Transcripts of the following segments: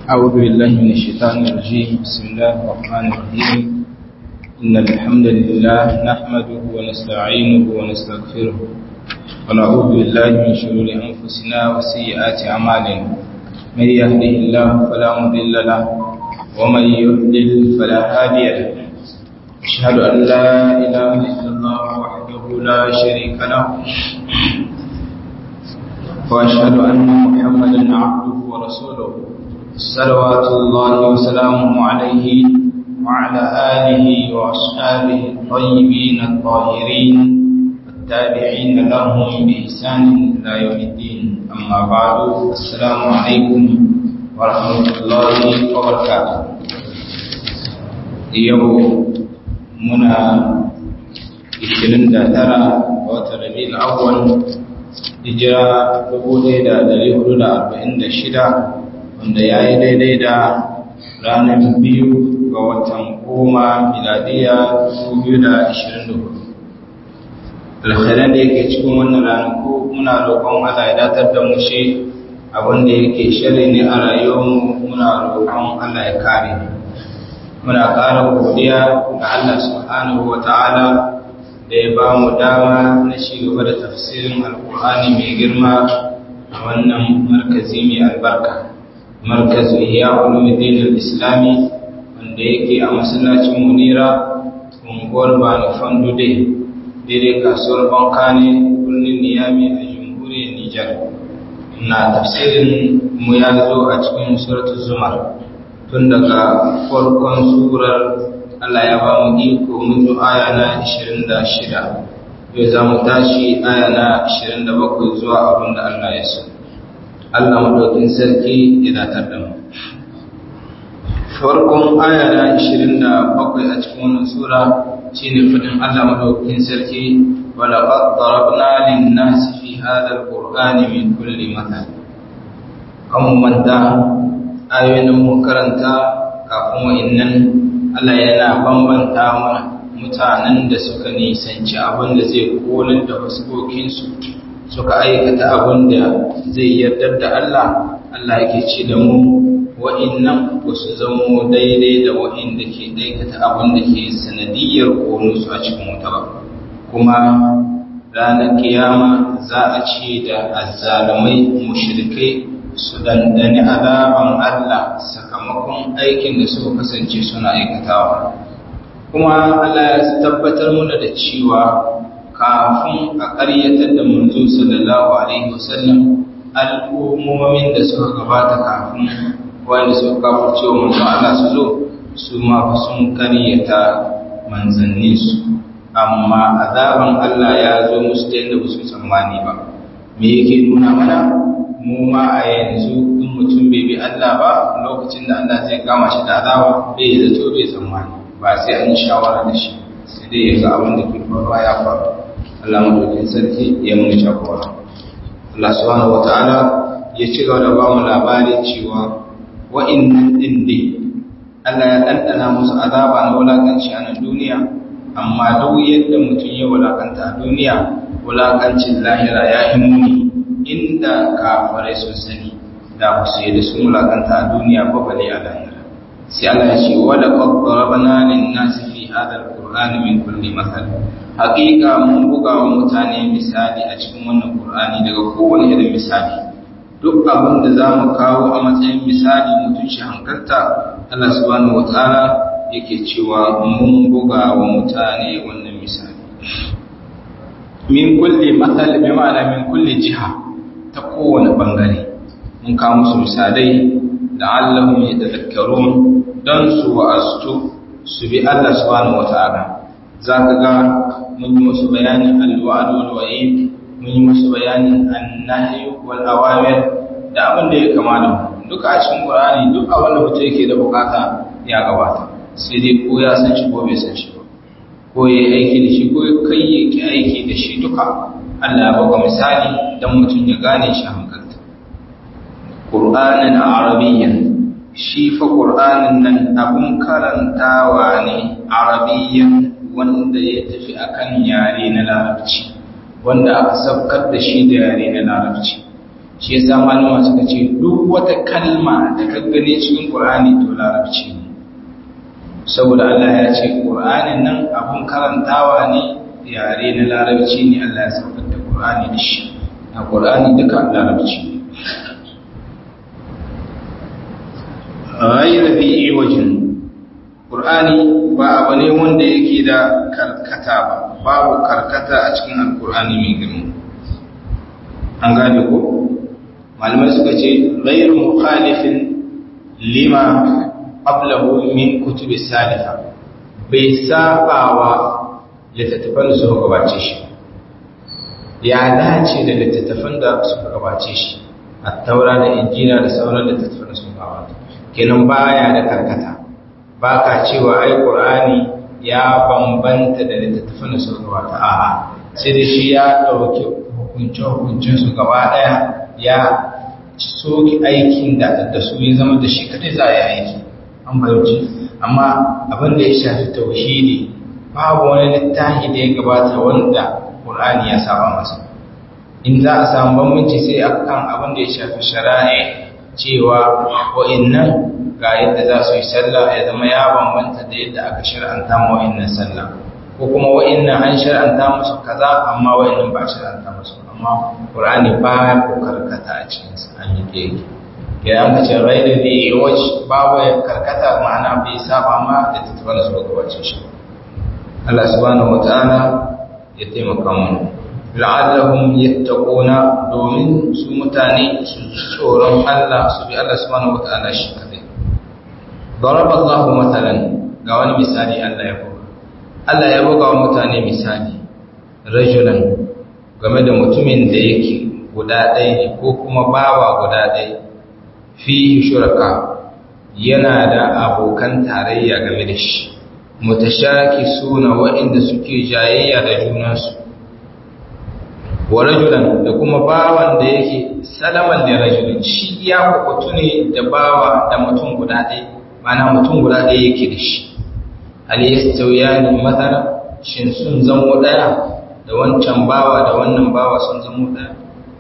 أعوذ بالله من الشيطان الرجيم بسم الله الرحمن الرحيم إن الحمد لله نحمده ونستعينه ونستغفره ونعوذ بالله من شرور أنفسنا وسيئات أعمالنا من يهده الله فلا مضل له ومن يضلل فلا هادي له أشهد أن لا إله إلا الله وحده لا شريك له وأشهد أن محمدا عبده ورسوله صلوات الله وسلامه عليه وعلى آله وأصحابه الطيبين الطاهرين التابعين لهم بإحسان إلى يوم الدين أما بعد السلام عليكم ورحمة الله وبركاته يوم منا 29 watan Rabiul Awwal hijira 1446 wanda ya yi daidai da ranar biyu ga watan goma miladiya 2024 alkhairan da yake cikin wannan ranaku muna roƙon Allah ya datar da mu shi abinda yake shari ne a rayuwarmu muna roƙon Allah ya kare muna ƙara godiya ga Allah subhanahu wa ta'ala da ya ba mu dama na shi gaba da tafsirin alkur'ani mai girma a wannan markazi mai albarka markazu iya ulumuddin al-islami wanda yake a masallacin munira unguwar bani fandude daidai kasuwar bankane birnin niyami a jamhuriyar nijar na tafsirin mu ya zo a cikin suratul zumar tun daga farkon surar Allah ya ba mu iko mun zo aya na 26 yau za mu tashi aya na 27 zuwa abin da Allah ya so Allah madaukin sarki ya datar da mu farkon aya na 27 a cikin wannan sura shine fadin Allah madaukin sarki wala qad darabna lin-nasi fi hadha al-qur'ani min kulli mathal kan manta ayoyin mu karanta kafin wa'annan Allah yana bambanta mana mutanen da suka nisanci abin da zai kolar da fuskokinsu suka aikata abin da zai yardar da Allah Allah yake ce da mu wa'innan ba su zamo daidai da wa'inda ke aikata abin da ke sanadiyar konunsu a cikin wuta ba kuma ranar kiyama za a ce da azzalumai mushrikai su dandani azaban Allah sakamakon aikin da suka kasance suna aikatawa kuma Allah ya tabbatar mana da cewa kafin a ƙaryatar da manzo sallallahu alaihi wasallam al'ummomin da suka gabata kafin wanda suka kafirce wa manzo Allah su zo su ma sun ƙaryata manzannin su amma azaban Allah ya zo musu da yadda ba su tsammani ba me yake nuna mana mu ma a yanzu in mutum bai bi Allah ba lokacin da Allah zai kama shi da azaba bai zato bai tsammani ba sai an yi shawara da shi sai dai ya ga abin da ke faruwa ya faru Allah madaukakin sarki ya mun jagora Allah subhanahu wataala ya ci gaba da ba mu labari cewa wa'innan din dai Allah ya ɗanɗana musu azaba na wulakanci a nan duniya amma duk yadda mutum ya wulakanta a duniya wulakancin lahira ya yi muni inda kafarai sun sani da ku sai da sun mulakanta a duniya ba bale a lahira sai Allah ya ce wala qad darabna lin nasi fi hadha alqur'ani min kulli mathal haqiqa mun buga wa mutane misali a cikin wannan qur'ani daga kowane irin misali duk abin da zamu kawo a matsayin misali mutun shi hankalta Allah subhanahu wataala yake cewa mun buga wa mutane wannan misali min kulli mathal bi ma'ana min kulli jiha ta kowane ɓangare mun kawo musu misalai da allahun ya tazakkarun don su wa'astu su bi Allah subhanahu wata'ala za ka ga mun yi musu bayanin alwa'adu wal wa'id mun yi musu bayanin annahyu wal awamir da abin da ya kama da duka a cikin Qur'ani duk abin da mutum yake da bukata ya gabata sai dai ko ya san shi ko bai san shi ba ko ya aiki da shi ko kai yake aiki da shi duka Allah ya baka misali don mutum ya gane shi hankalta. Ƙur'anin Arabiyyan, shi fa Ƙur'anin nan abun karantawa ne Arabiyyan wanda ya tafi akan yare na larabci, wanda aka sabkar da shi da yare na larabci. shi yasa malama suka ce duk wata kalma da ka gane cikin Qur'ani to larabci ne saboda Allah ya ce Qur'anin nan abun karantawa ne yare na larabci ne Allah ya saukar da Qur'ani da shi a Qur'ani duka larabci ne ghayra bi iwajin Qur'ani ba abu ne wanda yake da karkata ba babu karkata a cikin Al-Qur'ani mai girma an gane ko malamai suka ce ghayru mukhalifin lima qablahu min kutubi salifa bai sabawa littattafan da suka gabace shi ya dace da littattafan da suka gabace shi at-taura da injila da sauran littattafan da suka gabata kenan baya da karkata baka cewa ai qur'ani ya bambanta da littattafan da suka gabata a'a sai da shi ya dauki hukunce hukuncin su gaba daya ya soki aikin da da su ya zama da shi kadai za a yi aiki an fahimci amma abin da ya shafi tauhidi babu wani littafi da ya gabata wanda Qur'ani ya saba masa in za a samu bambanci sai akan abin da ya shafi shari'a cewa wa'annan ga yadda za su yi sallah ya zama ya bambanta da yadda aka shar'anta ma wa'annan sallah ko kuma wa'annan an shar'anta musu kaza amma wa'annan ba shar'anta musu amma Qur'ani ba ya karkata a cikin sa an yi keke idan ka ce rai da zai waje babu ya karkata ma'ana bai saba ma da tattabar su gabace shi Allah subhanahu wata'ala ya taimaka mu la'allahum yattaquna domin su mutane su tsoron Allah su bi Allah subhanahu wata'ala shi kadai daraba Allahu matalan ga wani misali Allah ya buga Allah ya buga wa mutane misali rajulan game da mutumin da yake guda ɗaya ne ko kuma bawa guda ɗaya fihi shuraka yana da abokan tarayya game da shi mutashaki suna waɗanda suke jayayya da junansu wa rajulan da kuma bawan da yake salaman da rajulin shi ya kwakwatu ne da bawa da mutum guda ɗaya mana mutum guda ɗaya yake da shi aliyastauyani matsala shin sun zamo ɗaya da wancan bawa da wannan bawa sun zamo ɗaya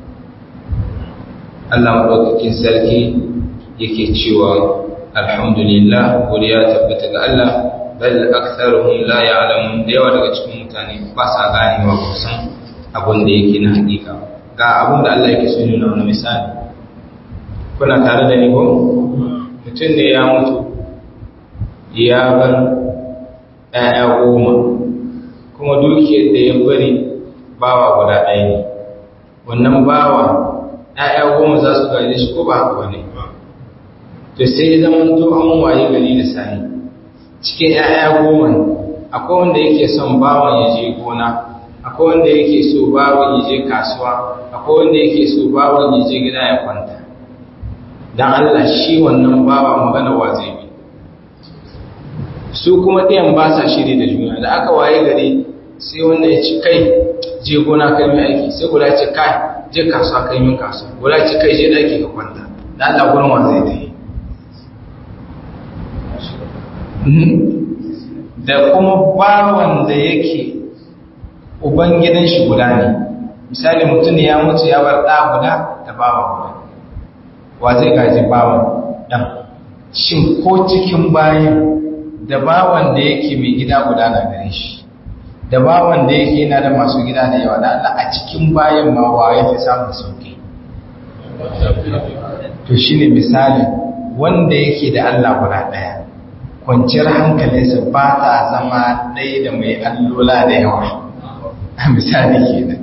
Allah maɗaukakin sarki yake cewa alhamdulillah godiya tabbata ga Allah bal aktharuhum la ya'lamun da yawa daga cikin mutane ba sa ganewa ba san abin da yake na hakika ga abin da Allah yake so nuna wani misali kuna tare da ni ko mutum ne ya mutu ya bar ɗaya goma kuma dukiyar da ya bari bawa guda ɗaya ne wannan bawa ‘ya'ya goma za su gaje shi ko ba haka ba ne to sai ya zama to an waye gari da sani cikin ‘ya'ya goma akwai wanda yake son bawan ya je gona akwai wanda yake so bawan ya je kasuwa akwai wanda yake so bawan ya je gida ya kwanta don Allah shi wannan bawa magana wa zai bi su kuma ɗayan ba sa shiri da juna da aka waye gari sai wanda ya ci kai je gona kai mai aiki sai guda ce kai je kasuwa kai min kasuwa guda ce kai je ɗaki ka kwanta da Allah gurin wa zai ta yi da kuma bawan da yake ubangidan shi guda ne misali mutum ya mutu ya bar ɗa guda da bawa guda wa zai gaji bawan ɗan shin ko cikin bayan da bawan da yake mai gida guda na gare shi da bawan da yake yana da masu gida da yawa da Allah a cikin bayan ma wa ya fi samun sauki to shine misali wanda yake da Allah guda ɗaya kwanciyar hankalinsa ba ta zama ɗaya da mai allola da yawa a misali kenan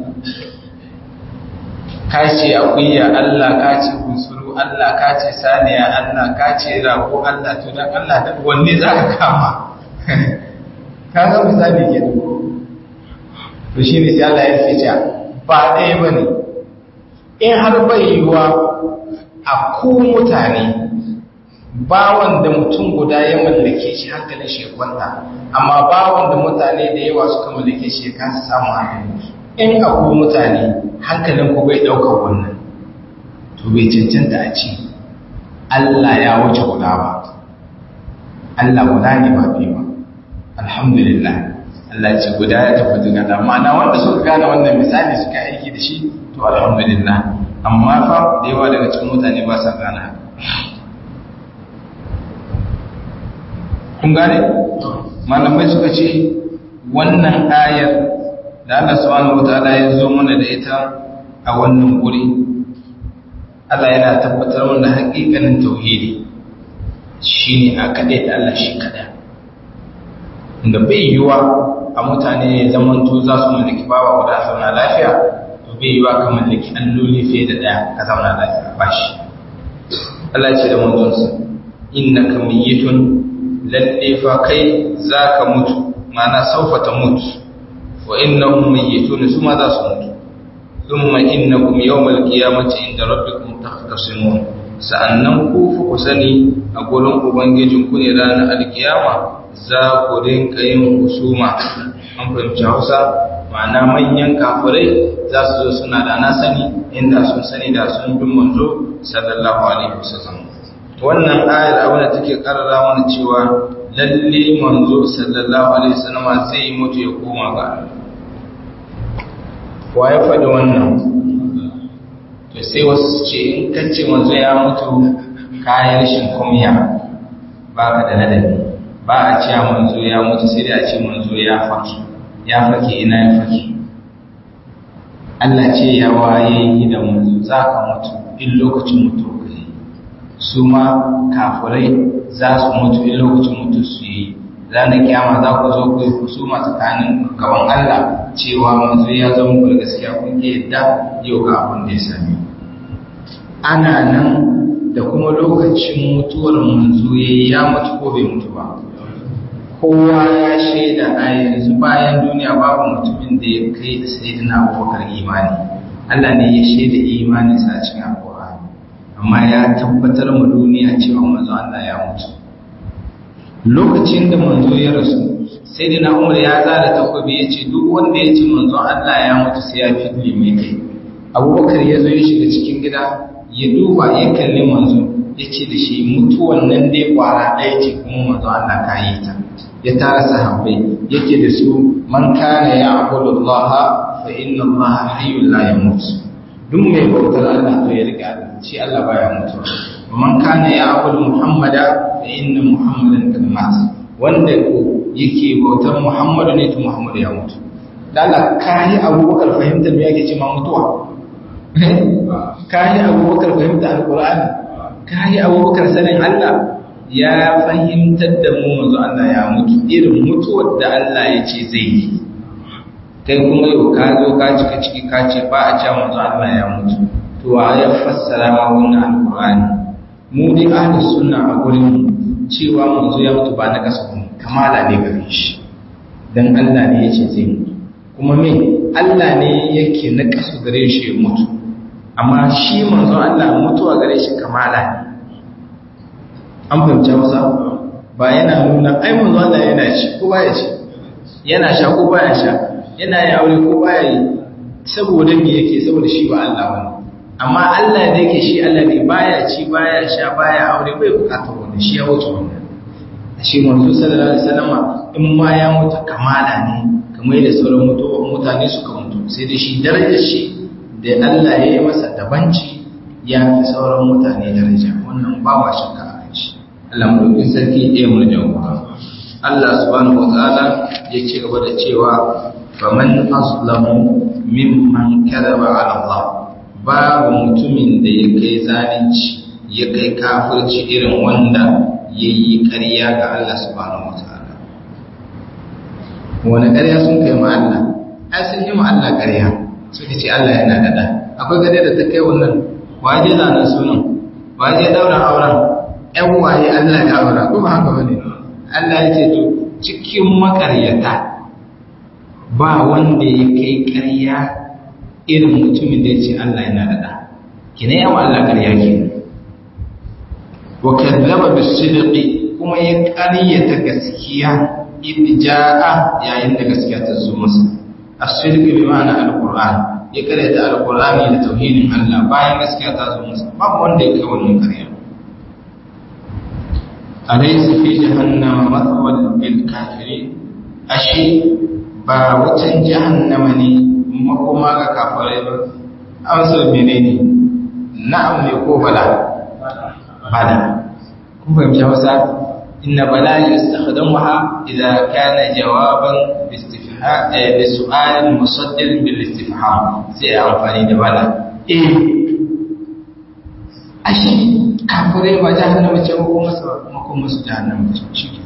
ka ce akuya Allah ka ce bunsuru Allah ka ce saniya Allah ka ce rago Allah to dan Allah da wanne za ka kama ka ga misali kenan to shi ne sai Allah ya fice ba ɗaya ba ne in har bai yiwuwa a ku mutane bawan da mutum guda ya mallake shi hankalin shi ya kwanta amma bawan da mutane da yawa suka mallake shi ya kasa samun hankali in a ku mutane hankalin ku bai ɗaukar wannan to bai cancanta a ce Allah ya wuce guda ba Allah guda ne ba biyu ba alhamdulillah Allah ce guda ya tafi daga da ma'ana wanda suka gane wannan misali suka aiki da shi to alhamdulillah amma fa da yawa daga cikin mutane ba sa gane kun gane malamai suka ce wannan ayar da Allah subhanahu wataala ya zo mana da ita a wannan guri Allah yana tabbatar mana haƙiƙanin tauhidi shine a kaɗai da Allah shi kaɗai da bai yiwa a mutane ya zamanto za su mallaki bawa guda zauna lafiya to bai yiwa ka mallaki alloli fiye da ɗaya ka zauna lafiya ba shi Allah ce da manzonsa innaka mayyitun lalle fa kai zaka mutu ma'ana saufa ta mutu wa innahum mayyitun su ma za su mutu thumma innakum yawmal qiyamati inda rabbikum takhtasimun sa'annan ku fa ku sani a gurin ubangijin ku ne ranar alkiyama za ku rinka yin husuma an fahimci Hausa ma'ana manyan kafirai za su zo suna da na sani inda sun sani da sun bin manzo sallallahu alaihi wasallam wannan ayar abin da take karara mana cewa lalle manzo sallallahu alaihi wasallam zai mutu ya koma ga wa ya faɗi wannan to sai wasu su ce in kace manzo ya mutu kayan rashin kumya ba ka da ladabi ba a ce manzo ya mutu sai da a ce manzo ya faki ya faki ina ya faki Allah ce ya waye yi da manzo za ka mutu in lokacin mutu kai su ma kafirai za su mutu in lokacin mutu su yi ranar kyama za ku zo ku yi husuma tsakanin gaban Allah cewa manzo ya zama ku gaskiya kun ke yadda yau ga abin da ya sami ana nan da kuma lokacin mutuwar manzo ya mutu ko bai mutu ba kowa ya shaida a yanzu bayan duniya babu mutumin da ya kai da sayyidina abubakar imani Allah ne ya shaida imani sa cikin alƙur'ani amma ya tabbatar ma duniya cewa manzo Allah ya mutu lokacin da manzo ya rasu sayyidina Umar ya zara takobi ya ce duk wanda ya ce manzo Allah ya mutu sai ya fitli mai kai Abubakar ya zo ya shiga cikin gida ya duba ya kalli manzo ya ce da shi mutuwan nan dai kwara ɗaya ce kuma manzo Allah ka yi ta ya tara sahabbai yake da su man kana ya'budu Allah fa inna Allah hayyul la yamut duk mai bautar Allah to ya riga shi Allah baya mutu man kana ya'budu Muhammada fa inna Muhammadan kad mat wanda ko yake bautar Muhammadu ne to Muhammadu ya mutu dan Allah kai Abubakar fahimtar me yake ce ma mutuwa kai Abubakar fahimtar Alqur'ani kai Abubakar sanin Allah ya fahimtar da mu manzo Allah ya mutu irin mutuwar da Allah ya ce zai yi kai kuma yau ka zo ka cika ciki ka ce ba a ce manzo Allah ya mutu to wa ya fassara ma wannan alqur'ani mu dai ahli sunna a gurin cewa manzo ya mutu ba na kasa kuma kamala ne gare shi dan Allah ne ya ce zai mutu kuma me Allah ne yake na kasu gare shi ya mutu amma shi manzo Allah mutuwa gare shi kamala ne an fahimci masa ba yana nuna ai manzo Allah yana ci ko baya ci yana sha ko baya sha yana yi aure ko baya yi saboda me yake saboda shi ba Allah bane amma Allah da yake shi Allah ne baya ci baya sha baya aure bai bukatar wani shi ya wuce wannan shi manzo sallallahu alaihi wasallam in ma ya mutu kamala ne kamar da sauran mutuwa mutane suka mutu sai da shi darajar shi da Allah ya yi masa dabanci ya fi sauran mutane daraja wannan ba wa shakka Allah mulkin sarki ɗaya mu jagora. Allah subhanahu wa ta'ala ya ci gaba da cewa faman aslamu mimman kadaba ala Allah babu mutumin da ya kai zalunci ya kai kafirci irin wanda ya yi ƙarya ga Allah subhanahu wa ta'ala. Wani ƙarya sun kai ma Allah? Ai sun yi ma Allah ƙarya suka ce Allah yana da ɗa. Akwai gare da ta kai wannan waje zanen sunan waje ɗaura auren ‘yan waye Allah ya aura kuma haka bane Allah ya ce to cikin makaryata ba wanda ya kai ƙarya irin mutumin da ya ce Allah yana da ɗa kina yawa Allah ƙarya ke wa kadzaba bisidqi kuma ya ƙaryata gaskiya idja'a yayin da gaskiya ta zo masa as-sidqi bi ma'ana al-qur'an ya ƙaryata al-qur'ani da tauhidin Allah bayan gaskiya ta zo masa babu wanda ya kai wannan ƙarya أليس في جهنم مثوى للكافرين أشي ba wutan jahannama ne makoma ga kafirai ba amsar menene na'am ne ko bala bala kun fahimci hausa inna bala yastakhdamuha idza kana jawaban istifham bi su'al musaddal bil istifham sai amfani da bala eh ashe kafirai ba jahannama ce ko masa ko masa jahannama ce shike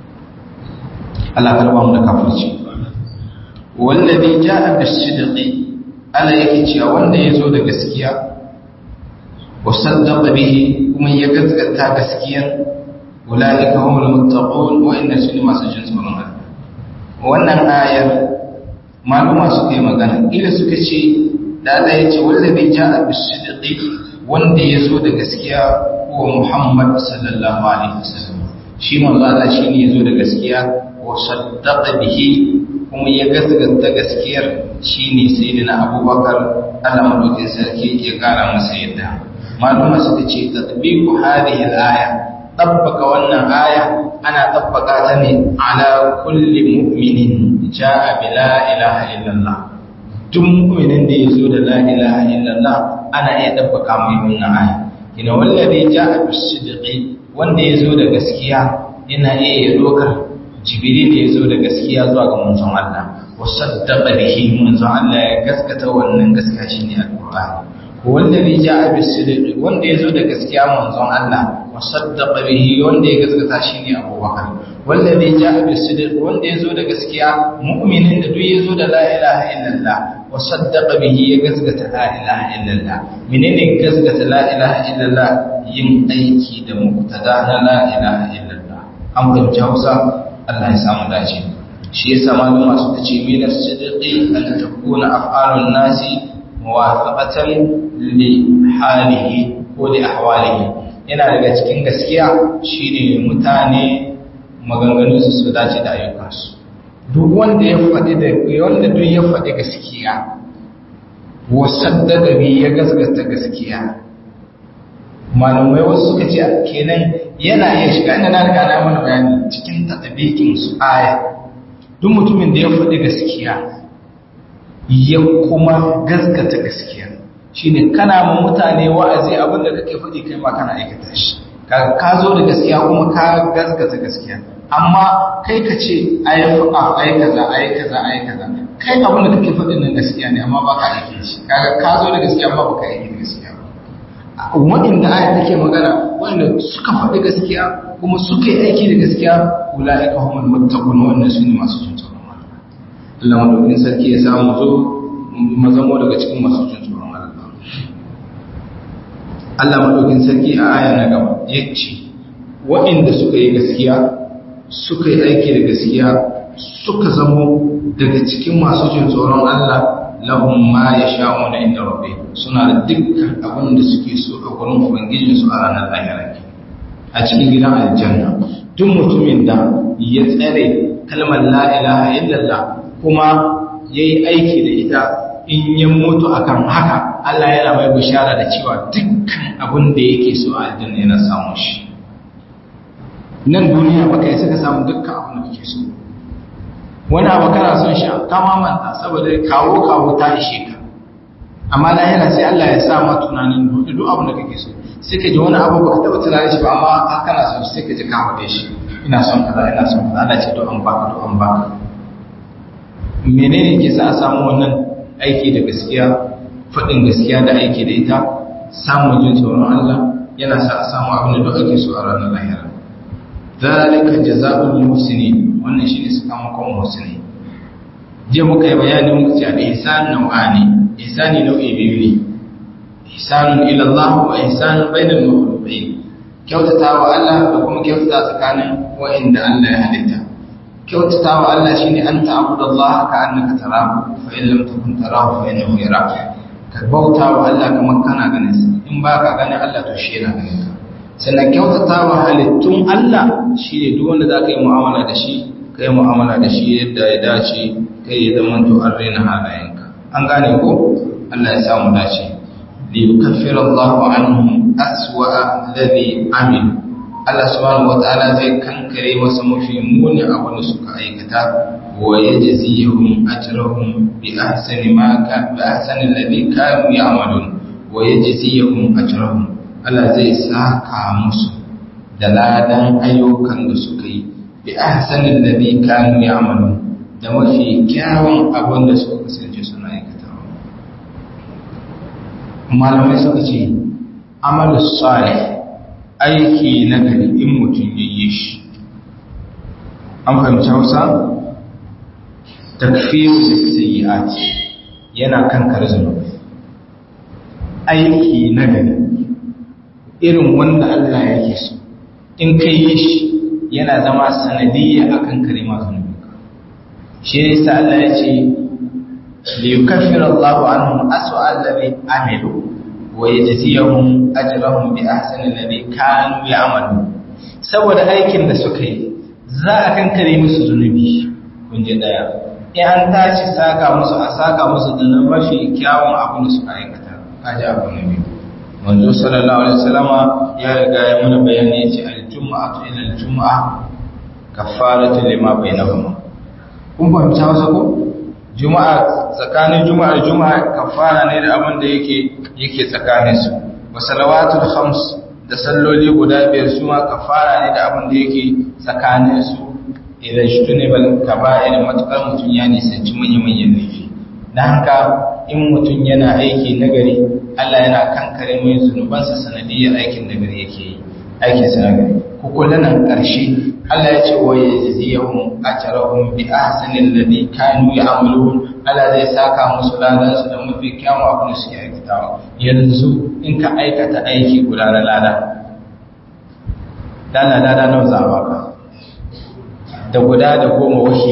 Allah karba mu da kafirci wallazi jaa bis-sidqi Allah yake cewa wanda yazo da gaskiya wa saddaqa bihi kuma ya gaskata gaskiyar ulaika humul muttaqun wa inna sunni masu jin tsoron Allah wannan ayar maluma suka yi magana ila suka ce da Allah ya ce wallazi jaa bis-sidqi wanda yazo da gaskiya wa Muhammad sallallahu alaihi wasallam shi manzo Allah shine yazo da gaskiya wa saddaqa bihi kuma ya gaskata gaskiyar shine sayyidina Abubakar Allah madaukakin sarki ya kara masa yadda maluma suka ce tatbiqu hadhihi al-aya tabbaka wannan aya ana tabbaka ta ne ala kulli mu'minin jaa bi la ilaha illallah duk mu'minin da yazo da la ilaha illallah ana iya tabbaka mai wannan aya kina wallazi jaa bis sidqi wanda yazo da gaskiya yana iya dokar jibril da yazo da gaskiya zuwa ga manzon Allah wa saddaqa bihi manzon Allah ya gaskata wannan gaskiya shine alqur'ani wallazi jaa bis sidqi wanda yazo da gaskiya manzon Allah wa saddaqa bihi wanda ya gaskata shine Abubakar wallazi jaa bis sidqi wanda yazo da gaskiya mu'minin da duk yazo da la ilaha illallah wa saddaqa bihi ya gaskata la ilaha illallah menene gaskata la ilaha illallah yin aiki da muqtada na la ilaha illallah an fahimci Hausa Allah ya samu dace shi yasa malama suka ce min as-sidqi an takuna af'alun nasi muwafaqatan li halihi ko li ahwalihi yana daga cikin gaskiya shine mutane maganganun su su dace da ayyukansu duk wanda ya faɗi da wanda duk ya faɗi gaskiya wa saddaka bi ya gaskata gaskiya malamai wasu suka ce kenan yana iya shiga inda na riga na mana bayani cikin tatabikin su aya duk mutumin da ya faɗi gaskiya ya kuma gaskata gaskiya shine kana ma mutane wa'azi abinda kake faɗi kai ma kana aikata shi ka zo da gaskiya kuma ka gaskata gaskiya amma kai ka ce ayi fuka ayi kaza ayi kaza ayi kaza kai abinda kake faɗin nan gaskiya ne amma ba ka aike shi kaga ka zo da gaskiya amma ba ka aike gaskiya ba waɗanda aya take magana waɗanda suka faɗi gaskiya kuma suka yi aiki da gaskiya ulaika humul muttaqun wannan sune masu jin tsoron Allah Allah madaukakin sarki ya samu zo mu zamo daga cikin masu jin tsoron Allah Allah madaukakin sarki a aya na gaba yace waɗanda suka yi gaskiya suka yi aiki da gaskiya suka zamo daga cikin masu jin tsoron Allah lahum ma yasha'una inda rabbi suna da dukkan abin da suke so a gurin ubangijin su a ranar lahira a cikin gidan aljanna duk mutumin da ya tsare kalmar la ilaha illallah kuma yayi aiki da ita in ya mutu akan haka Allah yana mai bishara da cewa dukkan abin da yake so a aljanna yana samun shi nan duniya baka yi suka samu dukkan abin da kake so wani abu kana son shi ka mamanta saboda kawo kawo ta ishe ka amma lahira sai Allah ya sa ma tunanin duk duk abin da kake so sai ka ji wani abu baka taba tunanin shi ba amma kana son sai ka ji ka hade shi ina son kaza ina son kaza Allah ce to an baka to an baka menene ke sa a samu wannan aiki da gaskiya faɗin gaskiya da aiki da ita samun jin tsoron Allah yana sa a samu abin da duk ake so a ranar lahira zalika jazaa'ul muhsinin wannan shine sakamakon muhsini je muka yi bayani muka ce al-ihsan nau'ani ihsani nau'i biyu ne ihsanun ila Allah wa ihsanun bainal makhluqin kyautata wa Allah da kuma kyautata tsakanin wa'inda Allah ya halitta kyautata wa Allah shine an ta'budu Allah ka annaka tarahu fa in lam takun tarahu fa innahu yaraka ka bauta wa Allah kamar kana ganin sa in baka ganin Allah to shi yana ganin ka sannan kyautata wa halittun Allah shine duk wanda zaka yi mu'amala da shi kai mu'amala da shi yadda ya dace kai ya zama to an raina halayenka an gane ko Allah ya samu dace li yukaffira Allahu anhum aswa alladhi amil Allah subhanahu wataala zai kankare masa mafi muni abin da suka aikata wa yajzihum ajrahum bi ahsani ma ka bi ahsani alladhi kanu ya'malun wa wa yajziyahum ajrahum Allah zai saka musu da ladan ayyukan da suka yi bi ahsanil ladhi kanu ya'malun da mafi kyawun abin da suka kasance suna aikatawa malamai suka ce amalu salih aiki na gari in mutum ya yi shi an fahimci hausa takfiru da sayyi'at yana kan zunubi aiki na gari irin wanda Allah yake so in ka yi shi yana zama sanadiyya akan kare masu zunubi shi ne sa Allah ya ce li yukaffir Allahu anhum aswa allazi amilu wa yajziyahum ajrahum bi ahsani alladhi kanu ya'malu saboda aikin da suka yi za a kankare musu zunubi kun ji daya in an tashi saka musu a saka musu da mafi kyawun abin da suka aikata kaji abu na biyu manzo sallallahu alaihi wasallama ya riga ya mana bayani ya ce al-jum'atu ila al-jum'a kaffaratu lima bainahuma kun fahimci hausa ko juma'a tsakanin juma'a juma'a kafara ne da abin da yake yake tsakanin su wa salawatul khams da salloli guda biyar su ma kafara ne da abin da yake tsakanin su idan shtunibal kaba'ir matukar mutun ya nisanci manyan manyan laifi dan haka in mutun yana aiki nagari Allah yana kankare mai zunubansa sanadiyar aikin nagari yake yi aikin sa nagari ku kula nan ƙarshe Allah ya ce wa yajziyahum ajrahum bi ahsani alladhi kanu ya'malun Allah zai saka musu ladan su da mafi kyawun abin da suke aikatawa yanzu in ka aikata aiki guda na lada dana lada nawa za a baka da guda da goma wahi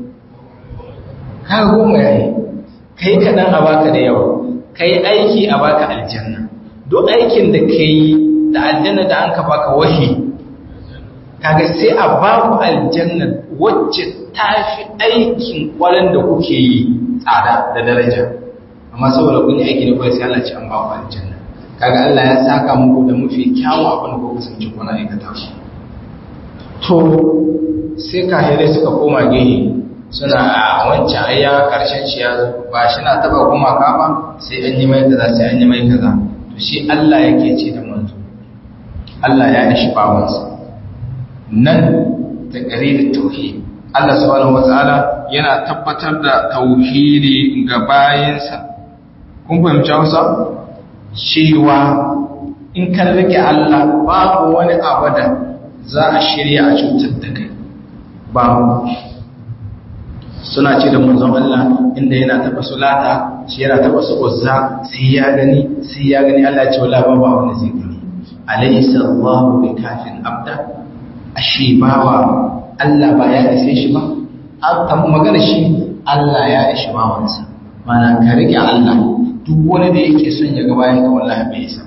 ka goma yayi kai kaɗan a baka da yawa kai aiki a baka aljanna duk aikin da kai da aljanna da an ka baka wahi kaga sai a ba ku aljanna wacce ta fi aikin kwaran da kuke yi tsada da daraja amma saboda kun yi aiki da kawai sai Allah ce an ba ku aljanna kaga Allah ya saka muku da mafi kyawun abin da kuka kasance kuna aikata shi to sai kahirai suka koma gehe suna a wancan ayya karshen shi ya zo ba shi na taba gumaka ba sai an yi mai kaza sai an yi mai kaza to shi Allah yake ce da manzo Allah ya ishi bawansa nan ta da tauhid Allah subhanahu wataala yana tabbatar da tauhidi ga bayinsa kun fahimci Hausa cewa in kan rike Allah babu wani abada za a shirya a cutar da kai babu suna ce da manzon Allah inda yana taba sulata shi yana taba su uzza sai ya gani sai ya gani Allah ya ce wala babu wani zai gani alaysa Allahu bikafin abda ashe bawa Allah ba ya ishe shi ba an magana shi Allah ya ishe bawansa mana ka rike Allah duk wani da yake son ya ga bayan ka wallahi bai isa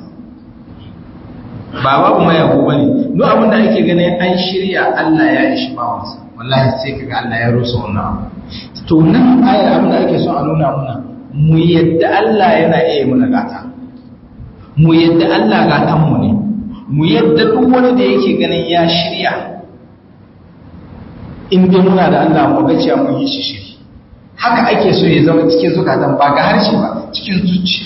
ba babu mai yabo bane duk abin da ake ganin an shirya Allah ya ishe bawansa wallahi sai kaga Allah ya rusa wannan abu to nan ayar abin da ake son a nuna muna mu yadda Allah yana iya muna gata mu yadda Allah gatan mu ne mu yadda duk wani da yake ganin ya shirya in dai muna da Allah mu ga cewa mun yi shi shiri haka ake so ya zama cikin zukatan ba ga harshe ba cikin zuciya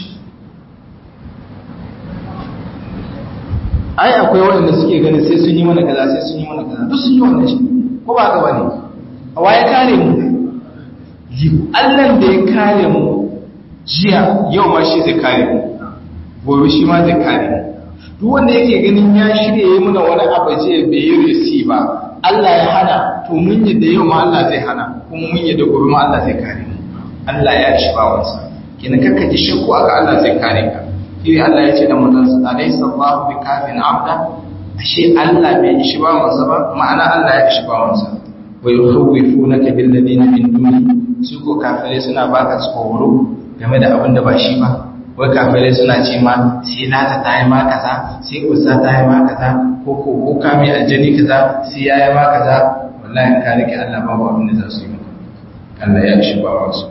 ai akwai waɗanda suke ganin sai sun yi mana kaza sai sun yi mana kaza duk sun yi wannan shi ko ba ga bane a waye kare mu Allah da ya kare mu jiya yau ma shi zai kare mu gobe shi ma zai kare mu duk wanda yake ganin ya shirye yi muna wani abu je bai yi resi ba Allah ya hana to mun yadda yau ma Allah zai hana kuma mun yadda gobe ma Allah zai kare mu Allah ya shi ba wansa kina kakka ji shakku aka Allah zai kare ka shi Allah ya ce da mutan sa alaysa Allahu bikafin abda ashe Allah bai shi ba wansa ba ma'ana Allah ya shi ba wansa wa yukhawwifunaka bil ladina min duni su ko kafirai suna baka tsoro game da abin da ba shi ba wai kafirai suna ce ma sai lata ta yi ma kaza sai usa ta yi ma kaza ko ko ko kame aljani kaza sai ya yi ma kaza wallahi ka rike Allah babu abin da za su yi maka Allah ya shi ba wasu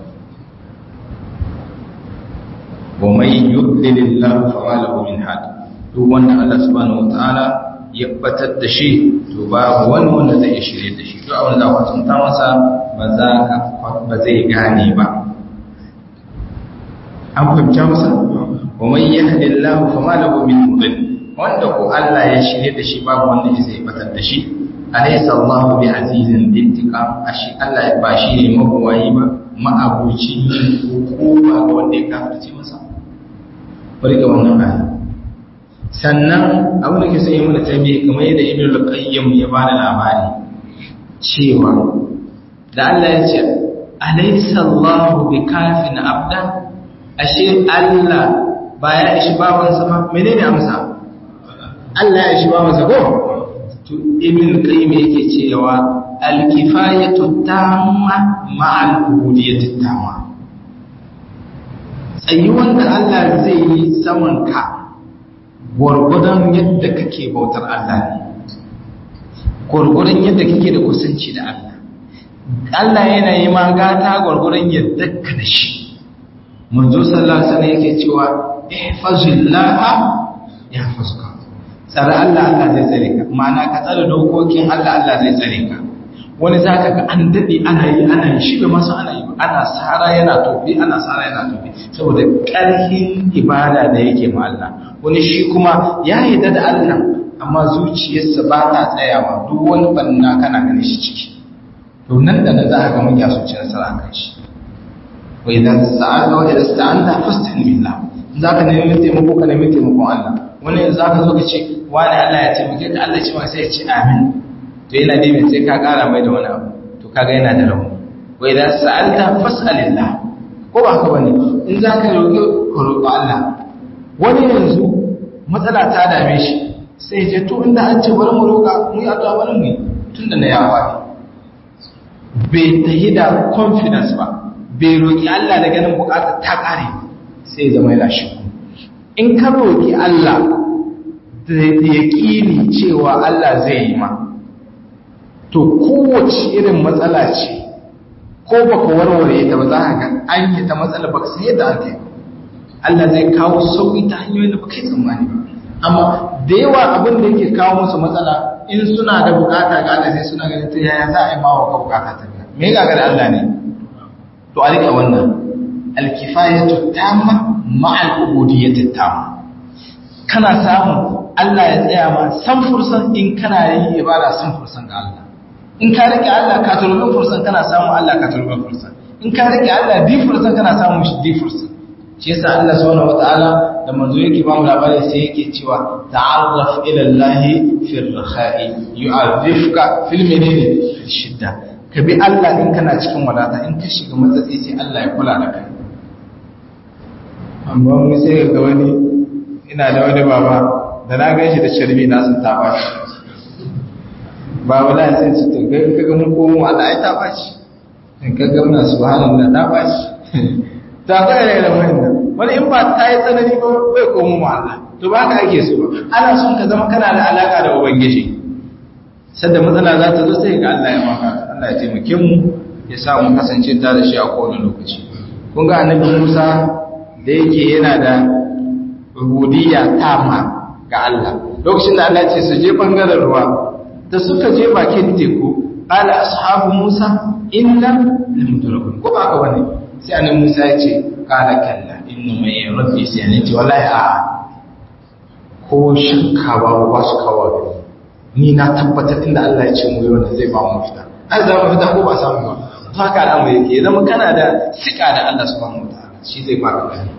wa mai yudlilillahu fa ma lahu min had duk wanda Allah subhanahu wataala ya batar da shi to babu wani wanda zai shirye da shi duk abin da za ka tunta masa ba za ka ba zai gane ba an fahimta masa wa man yahdillahu fama lahu min mudil wanda ko Allah ya shirye da shi babu wanda zai batar da shi alaysa Allahu bi azizin bintiqam ashi Allah ba shi ne mabuwayi ba ma'abuci hukuma ga wanda ya kafirce masa bari ga wannan aya sannan abin da ke sai mu da tabi kamar yadda Ibn al-Qayyim ya ba da labari cewa da Allah ya ce alaysa Allahu bi kafin abda ashe Allah ba ya ishi bawansa ba menene amsa Allah ya ishi bawansa ko to ibn qayyim yake cewa al-kifayatu tamma ma'al ubudiyyati tamma tsayuwan da Allah zai yi saman ka gwargwadon yadda kake bautar Allah ne gwargwadon yadda kake da kusanci da Allah Allah yana yi ma gata gwargwadon yadda ka da shi manzo sallallahu alaihi wasallam yake cewa ihfazillaha yahfazka tsare Allah Allah zai tsare ka ma'ana ka tsare dokokin Allah Allah zai tsare ka wani zaka ga an dade ana yi ana yi shi bai masu ana yi ana sara yana tofi ana sara yana tofi saboda ƙarfin ibada da yake ma Allah wani shi kuma ya yi da Allah amma zuciyarsa ba ta tsayawa duk wani banna kana ganin shi ciki to nan da nan za ka ga mun ya ci nasara kan shi wa idan sa'alta wa idan sta'anta fasta'in billah zaka nemi taimako ka nemi taimakon Allah wani za ka zo ka ce wani Allah ya taimake ka Allah ce ma sai ya ce amin to yana dai sai ka kara mai da wani abu to kaga yana da rauni wa idan sa'alta fas'alillah ko ba haka bane in za ka roƙi ka roƙi Allah wani yanzu matsala ta dame shi sai je to inda an ce bari mu roƙa mu yi addu'a bari mu yi tunda na yawa bai tahi da confidence ba bai roƙi Allah da ganin buƙatar ta ƙare sai zama yana shi in ka roƙi Allah da yaƙini cewa Allah zai yi ma to kowace irin matsala ce ko baka warware ta ba za ka ga an yi ta matsala baka san yadda aka yi Allah zai kawo sauƙi ta hanyoyin da baka yi tsammani ba amma da yawa abin da yake kawo musu matsala in suna da bukata ga Allah sai suna ganin ta yaya za a yi mawa ka bukata ta biya me ga da Allah ne to a rika wannan alkifayatu tamma ma'al ubudiyyati tamma kana samu Allah ya tsaya ma san fursan in kana yin ibada san fursan ga Allah in ka rike Allah ka turbi fursan kana samu Allah ka turbi fursan in ka rike Allah di fursan kana samu shi di fursan shi yasa Allah subhanahu wataala da manzo yake ba mu labari sai yake cewa ta'arraf ila Allah fi ar-rakha'i yu'arrifuka fil menene fi shidda ka bi Allah in kana cikin wadata in ka shiga matsatsi sai Allah ya kula da kai amma mu sai ga wani ina da wani baba da na gan shi da sharbi na sun ta bashi baba na sai su to kai kaga mun komo Allah ai ta bashi in kaga muna subhanallah ta bashi ta ga da wannan wani in ba ta yi tsanani ba bai komo mu Allah to ba ka ake so ana son ka zama kana da alaka da ubangiji sadda matsala za ta zo sai ga Allah ya maka Allah ya taimake mu ya sa mu kasance ta da shi a kowane lokaci kun ga annabi Musa da yake yana da rubudiyya tama ga Allah lokacin da Allah ce su je bangaren ruwa da suka je bakin teku qala ashabu Musa inna lamudrakun ko ba ka bane sai annabi Musa ya ce qala kalla inna mai rabbi sai ne ce wallahi a ko shakka ba ba su kawo ni na tabbatar inda Allah ya ce mu yau zai ba mu fita an za mu fita ko ba samu ba to haka al'amari yake zama kana da sika da Allah subhanahu wataala shi zai baka gani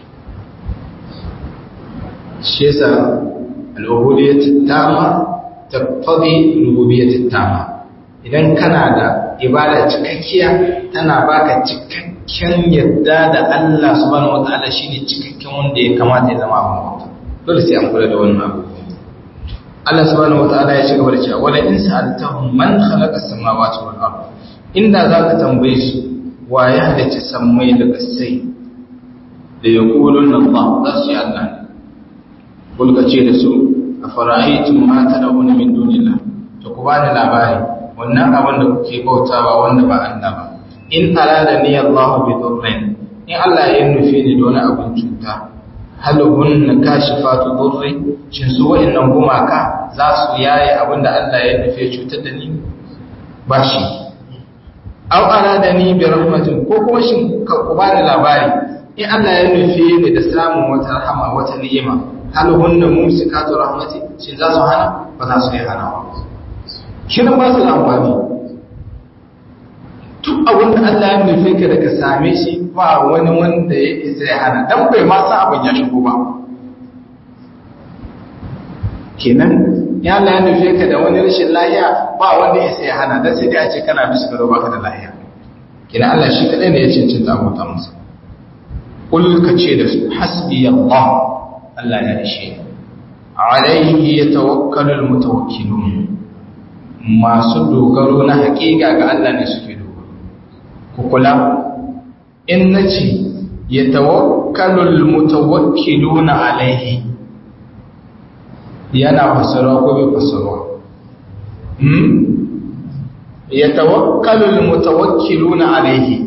shi yasa al'ubudiyyat tama taqtadi rububiyyat tama idan kana da ibada cikakkiya tana baka cikakken yadda da Allah subhanahu wataala shine cikakken wanda ya kamata ya zama abin bauta dole sai an kula da wannan abu Allah subhanahu wataala ya ci gaba da cewa wala in sa'altahum man khalaqa as-samawati wal ard inda zaka tambaye su wa ya halicci sammai da kasai da yaquluna Allah za su yi Allah ne kulka ce da su afara'aytum ma tad'una min dunillah to ku bani labari wannan abin da kuke bautawa wanda ba Allah ba in arada ni Allah bi dhurrin in Allah ya nufi ni da wani abin cuta hal hunna kashifatu dhurri shin su wa'annan gumaka za su yaye abin da Allah ya nufi cutar da ni ba shi aw arada ni bi rahmatin ko kuma shin ka ku bani labari in Allah ya nufi ni da samun wata rahama wata ni'ima hal hunna mumsikatu rahmati shin za su hana ba za su yi hana ba kiran ba su da amfani duk abin da Allah ya nufi ka da ka same shi ba wani wanda ya isa ya hana dan bai ma sa abin ya shigo ba kenan ya Allah ya nufi ka da wani rashin lahiya ba wanda ya isa ya hana dan sai dai a ce kana bisa gado baka da lahiya kenan Allah shi kadai ne ya cancanta abota masa kul ka ce da su hasbi Allah Allah ya ishe alaihi yatawakkalul mutawakkilun masu dogaro na hakika ga Allah ne suke dogaro ku kula in nace yatawakkalul mutawakkiluna alaihi yana fasarwa ko bai fasarwa hmm yatawakkalul mutawakkiluna alaihi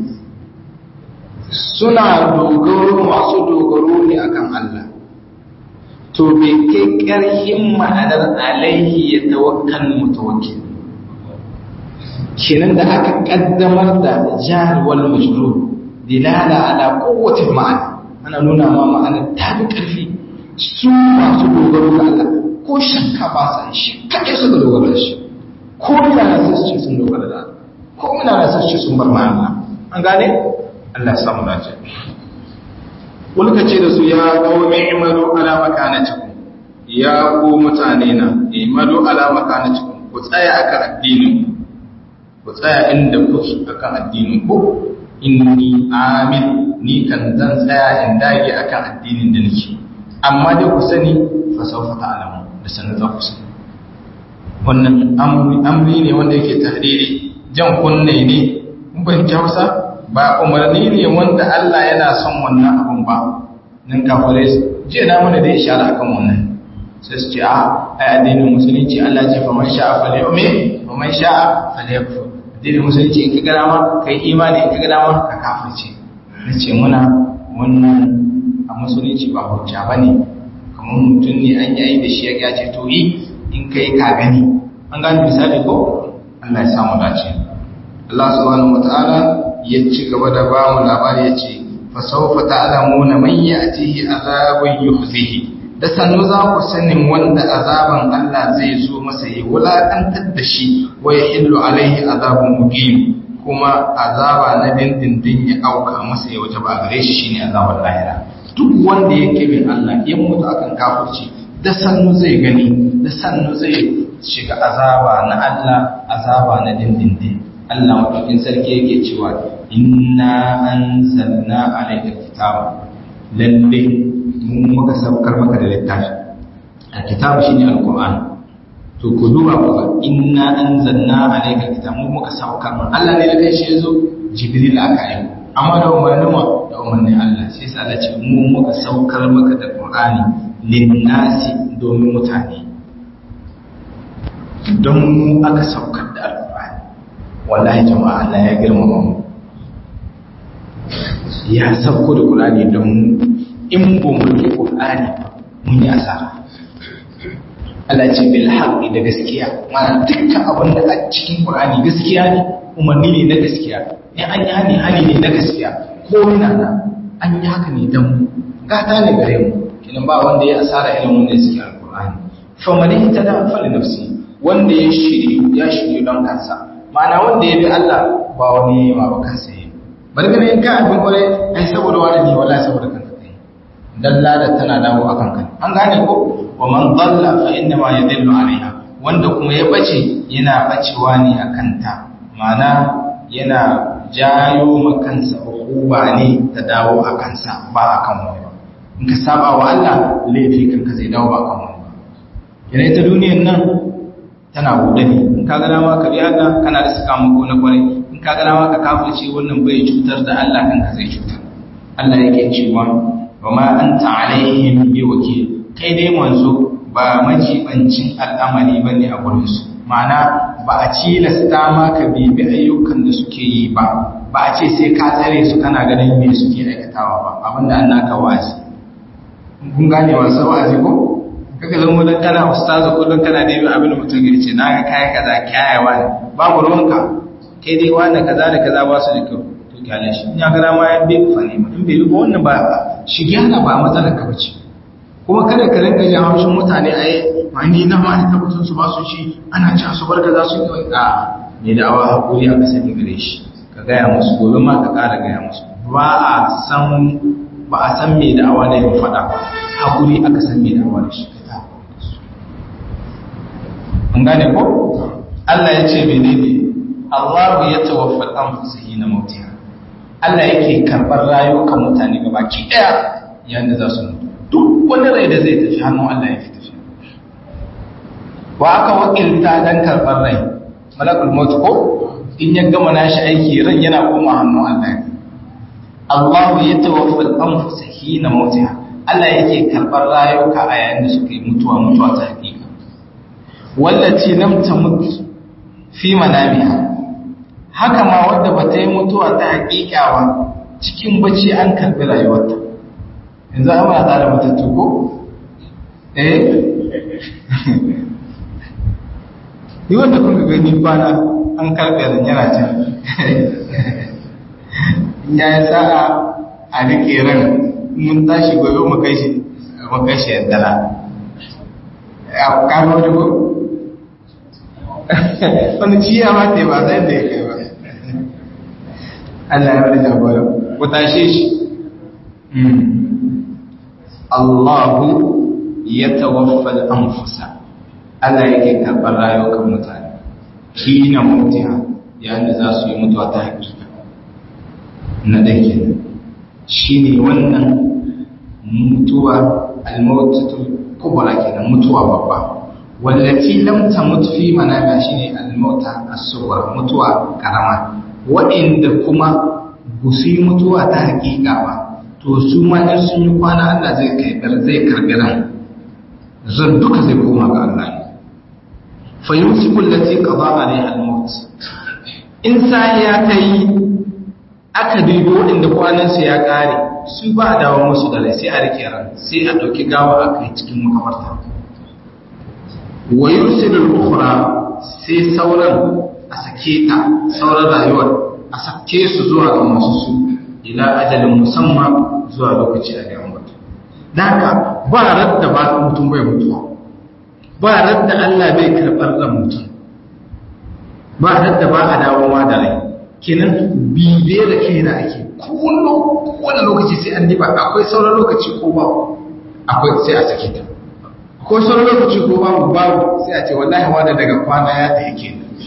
suna dogaro masu dogaro ne akan Allah to bai kai ƙarhin ma'anar alaihi ya tawakkal mutawakkil kenan da aka kaddamar da jar wal majrur dilala ala quwwati ma'ana ana nuna ma ma'ana ta fi ƙarfi su masu dogaro ga Allah ko shakka ba sa shi kaɗai suka dogara da shi ko mina na sai su ce sun dogara da Allah ko mina na sai su ce sun bar ma'ana an gane Allah samu dace Kulka ce da su ya qaumi imalu ala makanatikum ya ku mutane na imalu ala makanatikum ku tsaya akan addinin ku tsaya inda kuke akan addinin ku inni amin ni kan zan tsaya in dage akan addinin da nake amma dai ku sani fa sawfa ta'lamu da sanin za ku sani wannan amri ne wanda yake tahriri jan kunne ne mun ban Hausa ba umarni ne wanda Allah yana son wannan abun ba nan kafare je na mana da ishara akan wannan sai su ce a ai addinin musulunci Allah ce fa man sha'a falyu'min wa man sha'a falyakfur addinin musulunci in ka ga dama kai imani in ka ga dama ka kafirce nace muna wannan a musulunci ba hujja bane kamar mutum ne an yayi da shi ya ce to yi in kai ka gani an gane misali ko Allah ya samu dace Allah subhanahu wataala ya ci gaba da ba mu labari ya ce fasaufa ta'lamuna man ya'tihi azabun yukhzihi da sannu za ku sanin wanda azaban Allah zai zo masa ya wulakantar da shi wa yahillu alaihi azabun muqim kuma azaba na dindindin ya auka masa ya wuce ba gare shi shine azabar lahira duk wanda yake bin Allah ya mutu akan kafirci da sannu zai gani da sannu zai shiga azaba na Allah azaba na dindindin Allah maɗaukin sarki yake cewa inna anzalna alayka kitaba lalle mun muka saukar maka da littafi alkitabu shine alquran to ku duba ku ga inna anzalna alayka kitaba mun muka saukar maka Allah ne da kai shi yazo jibril aka yi amma da umarnin wa da umarnin Allah sai sa Allah ce mun muka saukar maka da qur'ani linnasi domin mutane don mu aka saukar da alqur'ani wallahi jama'a Allah ya girmama mu ya sauko da Qur'ani don in ba mu yi Qur'ani mun yi asara Allah ce bil haqqi da gaskiya mana dukkan abin da a cikin Qur'ani gaskiya ne umarni ne na gaskiya in an yi hani hani ne na gaskiya ko ina na an yi haka ne dan mu gata ne gare mu kinan ba wanda ya asara irin wanda suke alqur'ani fa man ihtada fa li nafsi wanda ya shiri ya shiri don kansa ma'ana wanda ya bi Allah ba wani ma ba kansa yi bari gane in ka abin kwarai ai saboda wani ne wallahi saboda kanka kai dalla da tana dawo akan kan an gane ko wa man dalla fa inna ma yadillu alaiha wanda kuma ya bace yana bacewa ne akan ta ma'ana yana jayo ma kansa hukuma ne ta dawo a kansa ba akan wani ba in ka saba wa Allah laifi kanka zai dawo ba akan wani ba yana ita duniyar nan tana buɗe ne in ka gana ma ka bi Allah kana da sakamako na kwarai in ka gana ma ka kafirce wannan bai cutar da Allah kanka zai cutar Allah yake cewa wa ma anta alaihim bi wakil kai dai manzo ba majibancin al'amari bane a gurin su ma'ana ba a cilasta ma ka bibi ayyukan da suke yi ba ba a ce sai ka tsare su kana ganin me suke aikatawa ba abinda an naka wa'azi kun gane wasu wa'azi ko kaka zama don kana ustazu kullum kana da abin da mutum ya ce na ga kayan kaza kyayawa ne babu ruwanka kai dai wani kaza da kaza ba su da kyau to kyale shi in ya gara ma ya bi fa ne in bai bi ba wannan ba shi gyara ba matsalar ka bace kuma kada ka rinka jin haushin mutane a yi mani na ma da tabbatun su ba su shi ana ci su barka za su yi a ne da awa hakuri aka sani gare shi ka gaya musu gobe ma ka ƙara gaya musu ba a san ba a san me da awa da yin faɗa ba hakuri aka san me da awa da shi an gane ko Allah ya ce menene Allah ya tawaffal anfusihi na mautiha Allah yake karɓar rayukan mutane gabaki ɗaya yayin da za su mutu duk wani rai da zai tafi hannun Allah ya fi tafi wa aka wakilta dan karɓar rai malakul maut ko in ya gama nashi aiki ran yana koma hannun Allah ne Allah ya tawaffal anfusa hina mautiha Allah yake karɓar rayuka a yayin da suka yi mutuwa mutuwa ta hakika wallaci lam tamut fi manamiha haka ma wadda bata yi mutuwa ta hakika ba cikin bacci an karɓi rayuwarta yanzu an ba tare matattu ko eh yi wanda kuka gani bana an karɓe da yana can ya yi sa'a a rike ran mun tashi gobe mu kai shi mu kai shi yaddala a kano da ko wani ciya ma te ba zai da ya kai ba Allah ya wani jagora ku tashe shi Allahu ya tawaffal anfusa Allah yake karɓar rayukan mutane kina mutiha yayin da za su yi mutuwa ta hakika na dake shine wannan mutuwa al-mautatu kubra kenan mutuwa babba wallati lam tamut fi manama shine al-mauta as-sughra mutuwa karama waɗanda kuma gusi mutuwa ta hakika ba to su ma in sun yi kwana Allah zai kai zai karbi ran zan duka zai koma ga Allah ne fa yumsiku allati qada alaiha al-maut in sai ya kai aka dubi waɗanda kwanan su ya kare su ba dawo musu da rai sai a rike ran sai a dauki gawa a kai cikin makabarta wa yursilu al-ukhra sai sauran a sake ta sauran rayuwar a sake su zuwa ga masu su ila ajalin musamman zuwa lokaci a ga mutu daga ba radda ba mutum bai mutuwa ba radda Allah bai karɓar ran mutum ba radda ba a dawowa da rai kenan bibe da kai na ake kowane lokaci sai an diba akwai sauran lokaci ko ba akwai sai a sake ta akwai sauran lokaci ko babu babu sai a ce wallahi wanda daga kwana ya ta yake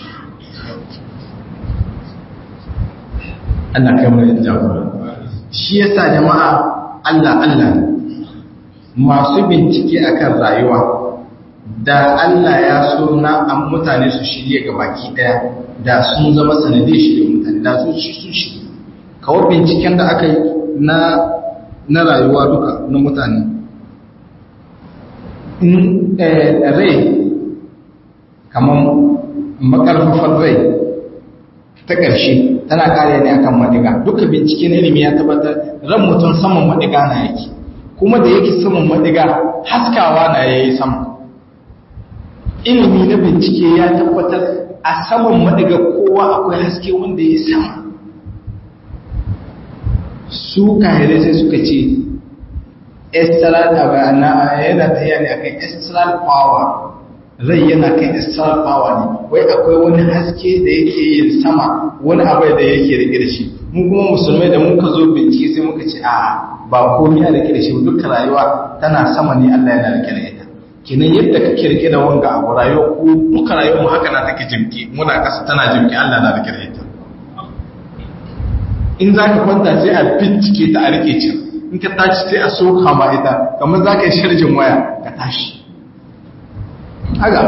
Allah kai mu da jagora shi yasa jama'a Allah Allah masu bincike akan rayuwa da Allah ya so na an mutane su shirye ga baki daya da sun zama sanadiyar shirye mutane da sun shi sun shirye kawai binciken da aka yi na na rayuwa duka na mutane in rai kamar makarfafar rai ta ƙarshe tana kare ne akan madiga duka bincike na ilimi ya tabbatar ran mutum saman madiga na yake kuma da yake saman madiga haskawa na yayi sama ilimi na bincike ya tabbatar a saman madiga kowa akwai haske wanda ya sama su kahirai sai suka ce astral yana tafiya ne akan astral power rai yana kai astral power ne wai akwai wani haske da yake yin sama wani abai da yake rike da shi mu kuma musulmai da muka zo bincike sai muka ce a ba komai ya rike da shi dukkan rayuwa tana sama ne Allah yana rike da ita kinan yadda kake rike da wanga abu rayuwa ko duka rayuwar mu haka na take jimki muna kasa tana jimki Allah na rike da ita in zaka kwanta sai a bincike ta a rike can in ka tashi sai a soka ma ita kamar zaka yi sharjin waya ka tashi haka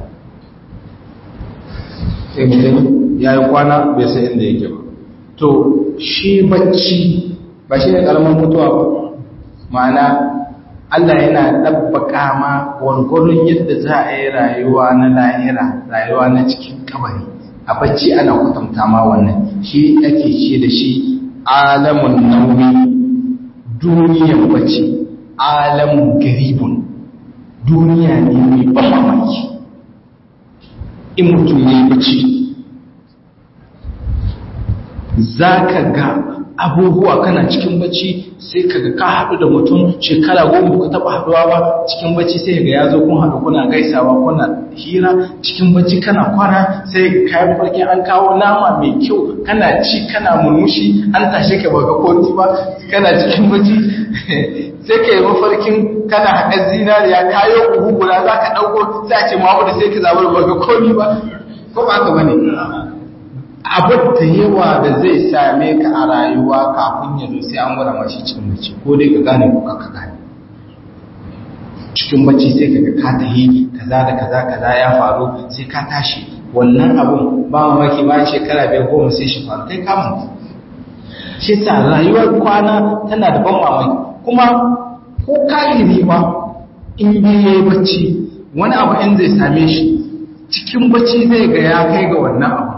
sai mutum ya yi kwana bai sai inda yake ba to shi bacci ba shi ne karamin mutuwa ba ma'ana Allah yana ɗabbaka ma gwargwaron yadda za a yi rayuwa na lahira rayuwa na cikin kabari a bacci ana kwatanta ma wannan shi ake ce da shi alamun nauyi duniyan bacci alamun garibun duniya ne mai ban mamaki in mutum ya yi bacci zaka ga abubuwa kana cikin bacci sai kaga ka haɗu da mutum shekara goma ka taɓa haɗuwa ba cikin bacci sai ga ya zo kun haɗu kuna gaisawa kuna hira cikin bacci kana kwana sai kayan farkin an kawo nama mai kyau kana ci kana murmushi an tashe ka baka koti ba kana cikin bacci sai ka yi mafarkin kana haɗa zinariya kayo buhu guda za ka ɗauko sai a ce mamu sai ka zaɓar baka komi ba ko ba ka bane abin da yawa da zai same ka a rayuwa kafin ya zo sai an gwada mashi cikin bacci ko dai ka gane ko ka gane cikin bacci sai ka ga ka tahi kaza da kaza kaza ya faru sai ka tashi wannan abun ba mamaki bayan shekara biyar goma sai shi faru kai kamun shi sa rayuwar kwana tana da ban mamaki kuma ko kahiri ba in biye bacci wani abu in zai same shi cikin bacci zai ga ya kai ga wannan abu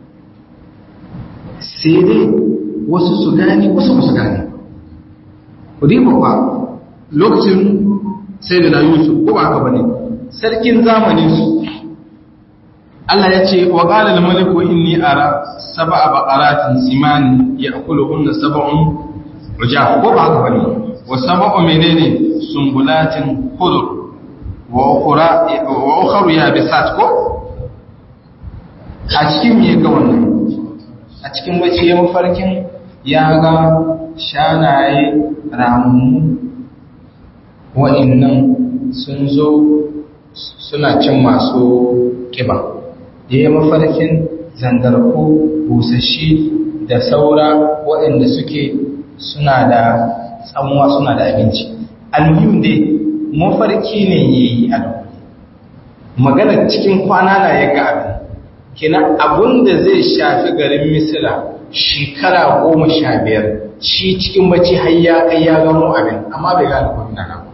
sai dai wasu su gane wasu ba su gane ku diba ba lokacin sai da na yusuf ko ba haka ba ne sarkin zamanin su Allah ya ce wa qala al-maliku inni ara sab'a baqaratin siman ya'kuluhunna sab'un ujah ko ba haka ba ne wa sab'u menene sumbulatin khudr wa ukhra wa ukhra yabisat ko a cikin me ga wannan a cikin bacci ya mafarkin ya ga shanaye ramu wa'innan sun zo suna cin masu ƙiba ya yi mafarkin zangarku busashi da saura waɗanda suke suna da tsamuwa suna da abinci almuhim dai mafarki ne ya yi a magana cikin kwana na ya ga abin kina abun da zai shafi garin misira shekara goma sha biyar shi cikin bacci har ya kai ya gano abin amma bai gane kuma na nan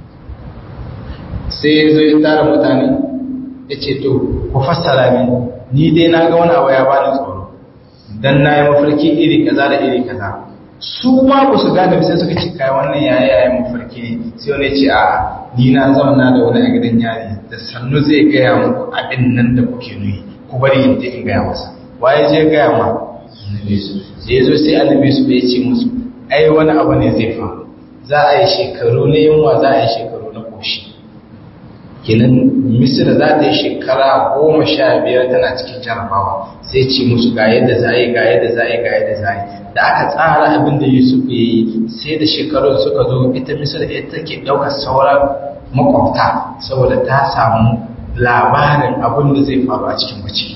sai ya zo ya tara mutane ya ce to ku fassara min ni dai na ga wani abu ya bani tsoro dan na yi mafarki iri kaza da iri kaza su ma ba su gane sai suka ci kai wannan yaya yaya mafarki ne sai wani ce a ni na zauna da wani a gidan yari da sannu zai gaya muku abin nan da kuke nuyi ku bari in je in gaya masa waye je gaya ma annabi su sai yazo sai annabi su bai ce musu ai wani abu ne zai faru za a yi shekaru na yunwa za a yi shekaru na koshi kenan misira za ta yi shekara goma sha biyar tana cikin jarabawa sai ce musu ga yadda za a yi ga yadda za a yi ga yadda za a yi da aka tsara abin da yusuf ya yi sai da shekarun suka zo ita misira ita take ɗaukar sauran makwabta saboda ta samu labarin abin da zai faru a cikin mace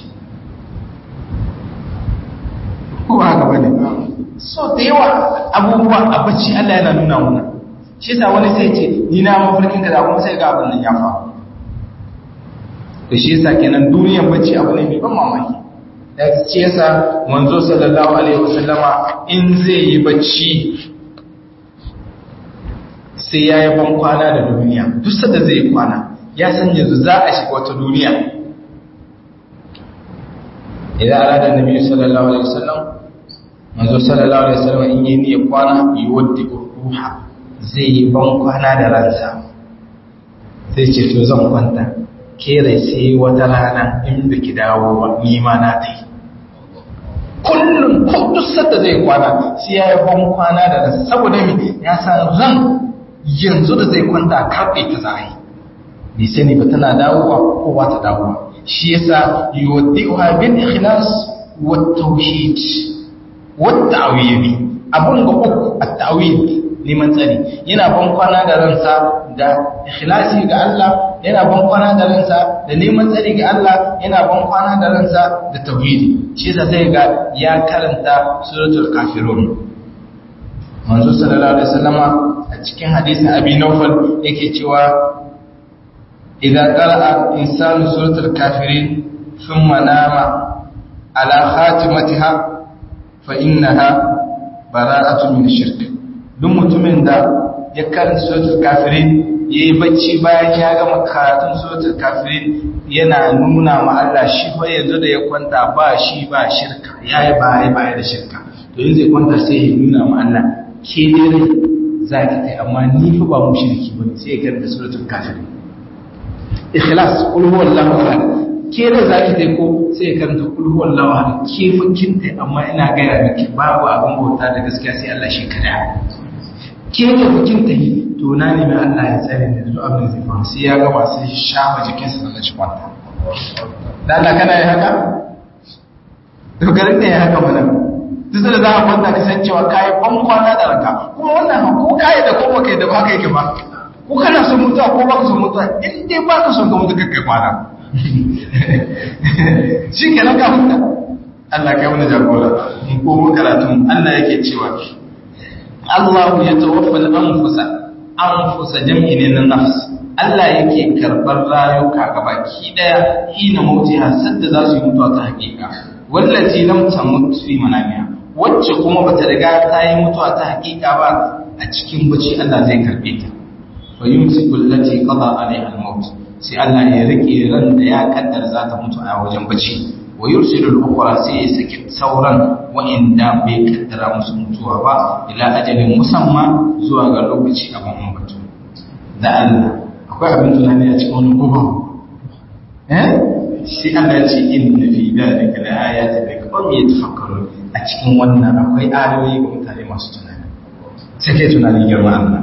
ko ba haka bane so da yawa abubuwa a bacci Allah yana nuna muna shi yasa wani sai ce ni na mafarkin kaza kuma sai ga abin nan ya faru to shi yasa kenan duniyar bacci abu ne mai ban mamaki da shi yasa manzo sallallahu alaihi wasallama in zai yi bacci sai ya yi ban kwana da duniya duk sanda zai yi kwana ya san yanzu za a shiga wata duniya idan arada nabi sallallahu alaihi wasallam manzo sallallahu alaihi wasallam in yi niyyar kwana yi wadda ruha zai yi ban kwana da ransa sai ce to zan kwanta kere sai wata rana in biki dawo ba ni ma na tai kullum ko duk sanda zai kwana sai ya yi ban kwana da ransa saboda me ya san ran yanzu da zai kwanta karfe ta za a yi bai sani ba tana dawowa ko ba ta dawowa shi yasa yuwaddi'uha bil ikhlas wat tauhid wat ta'wili abun ga uku at ta'wil neman tsari yana ban kwana da ransa da ikhlasi ga Allah yana ban kwana da ransa da neman tsari ga Allah yana ban kwana da ransa da tauhidi shi yasa sai ga ya karanta suratul kafirun manzo sallallahu alaihi wasallama a cikin hadisin abi nawfal yake cewa إذا قرأ إنسان سورة الكافرين ثم نام على خاتمتها فإنها براءة من الشرك duk mutumin da ya karanta suratul kafirin ya yi bacci bayan ya gama karatun suratul kafirin yana nuna ma Allah shi fa yanzu da ya kwanta ba shi ba shirka ya yi baya baya da shirka to yin zai kwanta sai ya nuna ma Allah ke dare za ki kai amma ni fa ba mu shirki ba sai ya karanta suratul kafirin ikhlas qul huwallahu ahad ke da za ki dai ko sai ya karanta kulhu wallawa da ke fakin ta amma ina gaya miki babu abin bauta da gaskiya sai Allah shi kada ke da fakin ta yi to na ne mai Allah ya tsare ni da abin zai faru sai ya gama sai shafa jikinsa daga shi kwanta da Allah kana yi haka to garin da ya haka mana duk da za a kwanta kasancewa kayi ban kwana da ranka kuma wannan ko kayi da ko baka da baka yake ba ko kana son mutuwa ko baka son mutuwa in dai baka son ka mutu kakkai kwana shi ke nan ka huta Allah kai wani jagora in ko mun karatu Allah yake cewa Allah ya tawaffa al-anfusa anfusa jam'i ne na nafs Allah yake karɓar rayuka gabaki daya hina mautiha sadda za su yi mutuwa ta hakika wallazi lam tamut fi manamiha wacce kuma bata riga ta yi mutuwa ta hakika ba a cikin bacci Allah zai karbe ta fa yumsiku allati qada alaiha al-maut sai Allah ya rike ran da ya kaddara za ta mutu a wajen bacci wa yursilu al-ukhra sai ya saki sauran wa'inda bai kaddara musu mutuwa ba ila ajalin musamma zuwa ga lokaci abin ambato da Allah akwai abin tunani a cikin wani gobe eh sai Allah ya ce inna fi dhalika la ayatin liqawmin yatafakkarun a cikin wannan akwai ayoyi ga mutane masu tunani sai kai tunani girma Allah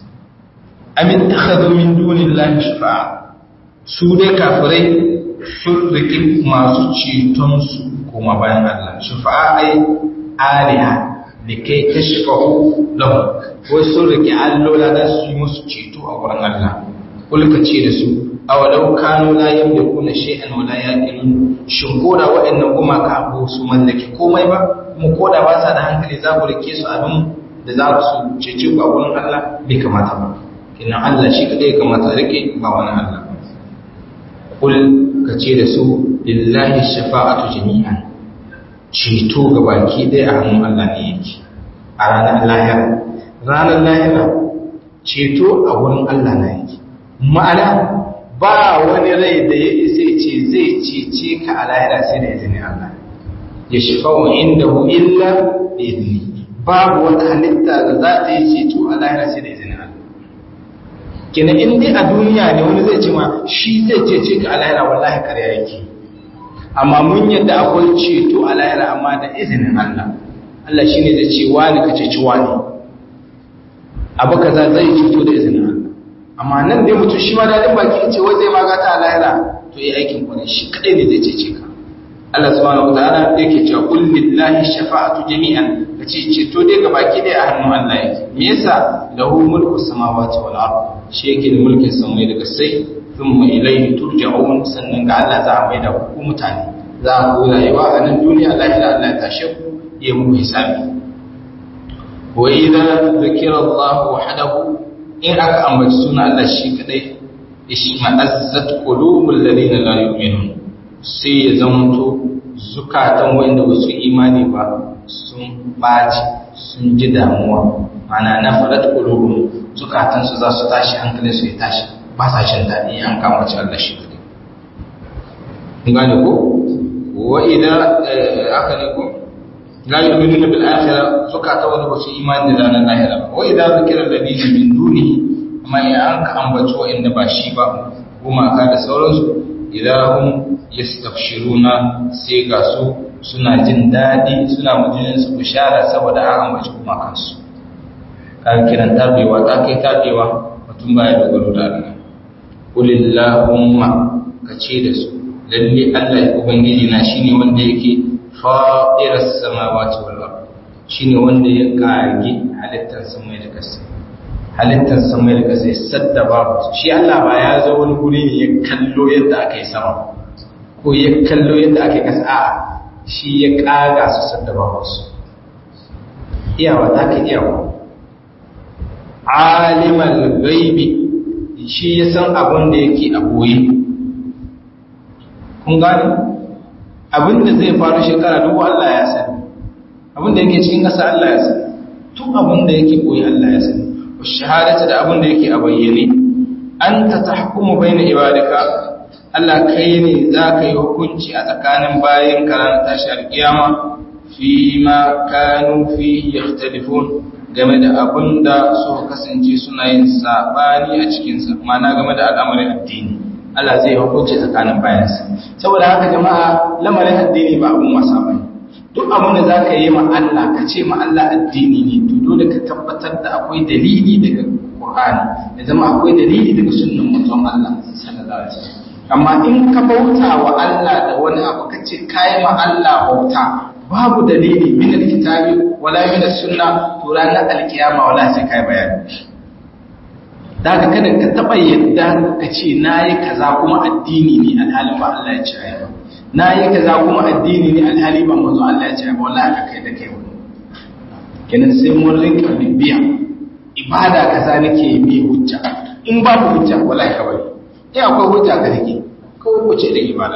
amin takhadhu min dunillahi shafa'a su dai kafirai sun riƙi masu ceton su kuma bayan Allah shafa'a ai aliha da kai ta shafa'u lahu wai sun riƙi allola da su yi musu ceto a wurin Allah kulka ce da su awalau kanu la yamlikuna shay'an wa la yaqilun shin koda waɗannan gumaka ba su mallaki komai ba kuma koda ba sa da hankali za ku rike su abin da za su cece ku a wurin Allah bai kamata ba kinan Allah shi kadai ya kamata rike ba wani Allah kul ka ce da su lillahi shafa'atu jami'an ceto ga baki ɗaya a hannun Allah ne yake a ranar lahira ranar lahira ceto a wurin Allah na yake ma'ana ba wani rai da ya isa ce zai cece ka a lahira sai da izinin Allah ya shafa'u inda hu illa da izini babu wata halitta da za ta yi ceto a lahira sai da izinin Allah kina in dai a duniya ne wani zai ce ma shi zai cece ka a lahira wallahi karya yake amma mun yadda akwai ceto a lahira amma da izinin Allah Allah shi ne zai ce wani ka ceci wani abu kaza zai ceto da izinin Allah amma nan dai mutum shi ma daɗin baki ce wai zai magata a lahira to yi aikin kwanan shi kaɗai ne zai cece ka Allah subhanahu wa ta'ala yake cewa qul lillahi shafa'atu jami'an kace ceto dai ga baki dai a hannun Allah yake me yasa lahu mulku samawati wal ard shi yake da mulkin samai daga sai thumma ilayhi turja'un sannan ga Allah za a mai da ku mutane za a ku rayuwa a nan duniya lahira Allah ya tashe ku ya muku hisabi wa idza dhukira Allah wahdahu in aka ambaci suna Allah shi kadai ishma'azzat qulubul ladina la yu'minun sai ya zamanto zukatan wanda ba su imani ba sun baci sun ji damuwa mana na farat qulubum zukatan su za su tashi hankalin su ya tashi ba sa jin daɗi an kama ci Allah shi kadai kun gane ko wa idan aka ne ko la yu'minuna bil akhirah zukata wanda ba su imani da ranar lahira ba wa idan zikira ladina min dunihi amma ya an ka ambaci wa'anda ba shi ba gumaka da sauransu idahum yastabshiruna sai ga su suna jin daɗi suna mujinin su bishara saboda an ambaci gumakansu kan kiran tabewa ta kai tabewa mutum baya dogaro da Allah kulillahumma ka ce da su lalle Allah ubangiji na shine wanda yake fatiras samawati wal ard shine wanda ya kage halittar samai da ƙasa halittar samai da ƙasa sadda babu shi Allah ba ya zo wani guri ne ya kallo yadda aka yi sama ko ya kallo yadda aka yi ƙasa a'a shi ya kaga su sadda babu su iyawa ta ka iyawa alimal gaibi shi ya san abin da yake a boye kun gani abin da zai faru shekara dubu Allah ya sani abin da yake cikin ƙasa Allah ya sani tun abin da yake boye Allah ya sani wa shahadata da abin da yake a bayyane anta tahkumu baina ibadika Allah kai ne za ka yi hukunci a tsakanin bayan karan tashi alkiyama fi ma kanu fi yakhtalifun game da abin da suka kasance suna yin sabani a cikinsa mana game da al'amarin addini Allah zai hukunci tsakanin bayansa saboda haka jama'a lamarin addini ba abun wasa bane duk abin da zaka yi ma Allah ka ce ma Allah addini ne to dole ka tabbatar da akwai dalili daga Qur'ani ya zama akwai dalili daga sunnan manzon Allah sallallahu alaihi wasallam amma in ka bauta wa Allah da wani abu kace kai ma Allah bauta babu dalili min alkitabi wala min sunna to ranar alkiyama wala sai kai bayani daga kada ka taba yadda ka ce nayi kaza kuma addini ne alhalin ba Allah ya ce ai ba nayi kaza kuma addini ne alhali ba manzo Allah ya ce ai ba wallahi ka kai da kai wani kenan sai mun rinka bibiya ibada kaza nake mai hujja in babu hujja wallahi ka bari eh akwai hujja ka rike kawai ku ce da ibada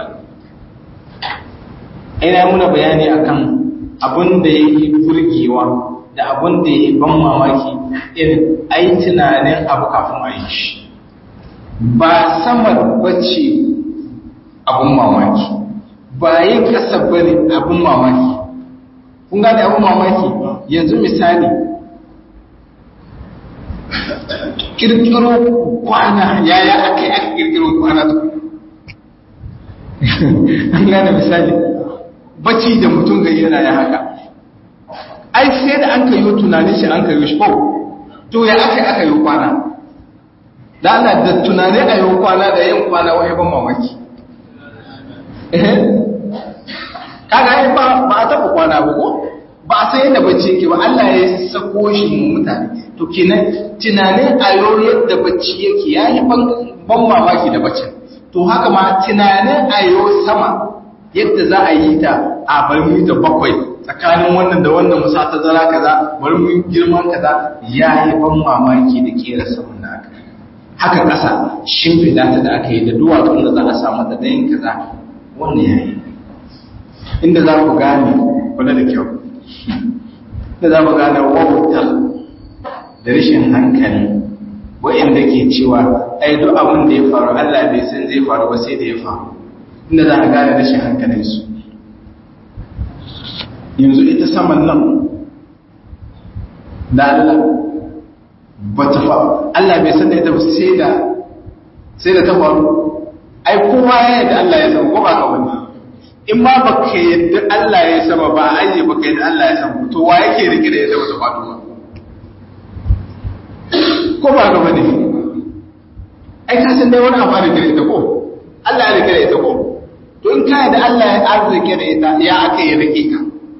ina muna bayani akan abin da yake burgewa da abin da yake ban mamaki irin ai tunanin abu kafin a yi shi ba sama bace abin mamaki ba yin kasa bane abin mamaki kun gane abin mamaki yanzu misali kirkiro kwana yaya aka yi aka kirkiro kwana an gane misali bacci da mutum gari yana ya haka ai sai da an ka yi tunanin shi an ka yi shi ko to ya aka aka yi kwana da ana da tunani a yi kwana da yin kwana wani ban mamaki kaga yi ba ba a taɓa kwana ba ko ba a san yadda bacci yake ba Allah ya sako shi mu mutane to kenan tunanin a yau yadda bacci yake ya yi ban mamaki da baccin to haka ma tunanin a yau sama yadda za a yi ta a bari mu ta bakwai tsakanin wannan da wannan musa ta zara kaza bari mu girman kaza ya yi ban mamaki da kera saman da aka haka ƙasa shimfiɗa ta da aka yi da duwatsun da za a samu da dayin kaza wannan ya yi inda za ku gane kula da kyau da za mu gane wautar da rashin hankali wa'inda ke cewa ai duk abin da ya faru Allah bai san zai faru ba sai da ya faru inda za a gane rashin hankalinsu yanzu ita saman nan da Allah ba ta faru Allah bai san da ita sai da sai da ta faru ai kowa ya yadda Allah ya san ko ba ka wani in ma ba ka yadda Allah ya sama ba aje ba ka yadda Allah ya sama to wa yake rike da yadda wata faɗo ba ko ba ga bane ai ka san dai wani abu da gare ita ko Allah ya rike da ita ko to in ka yadda Allah ya arzike da ita ya aka yi rike ka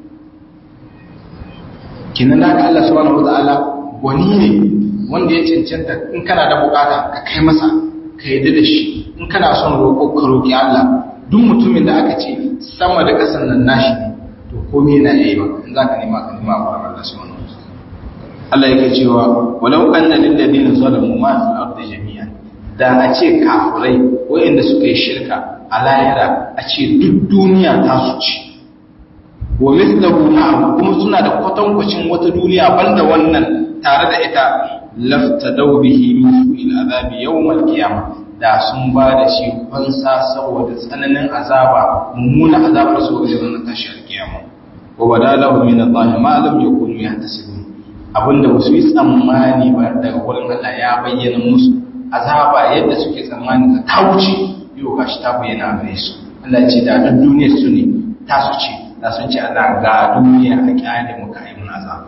kinan da Allah subhanahu wataala wani ne wanda ya cancanta in kana da bukata ka kai masa ka yadda da shi in kana son roƙo ka roƙi Allah duk mutumin da aka ce sama da ƙasan nan nashi ne to komai yana yayi ba in zaka nema ka nema ba Allah subhanahu Allah yake cewa walau anna lil ladina zalamu ma fil ardi jami'an da a ce kafirai wayanda suka yi shirka a lahira a ce duk duniya ta su ci wa mithluhu ma'ahu kuma suna da kwatankwacin wata duniya banda wannan tare da ita laftadaw bihi min su'il azabi yawm al-qiyamah da sun ba da shi fansa saboda tsananin azaba mummunan azabar su wajen ranar tashi alkiyama wa bada lahu min Allah ma lam yakunu yahtasibun abinda ba su yi tsammani ba daga wurin Allah ya bayyana musu azaba yadda suke tsammani ta ta wuce yau gashi ta bayyana a gare su Allah ya ce da duk duniyar su ne ta su ce da sun ce Allah ga duniya a kyale mu kai mun azaba